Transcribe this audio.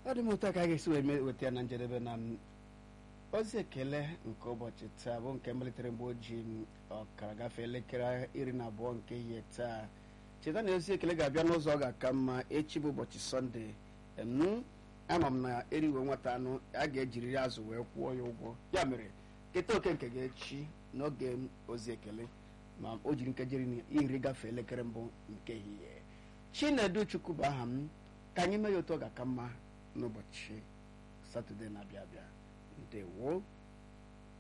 ọ dị m ụtọ ka a ga-esi wee mee- weta ya na njedebe na m ozi ekele nke ụbọchị taa bụ nke malitere mgbe ojii m ọkara gafee elekere iri na abụọ nke ihe taa cheta na ozi ekele ga-abịa n'ụzọ ọ ga-aka mma echi bụ ụbọchị sọnde em ama m na eriwe nwata anụ a ga-ejiriri azụ wee kwụọ ya ụgwọ ya mere keta oke nke ga-echi n'oge m ozi ekele ma o jiri nkeji iri na iri gafee elekere mbụ nke ehihie chinedu chukwu bụ aha m ka anyị mee ya otu ọ ga-aka mma n'ụbọchị satọde na-abịa abịa ndewo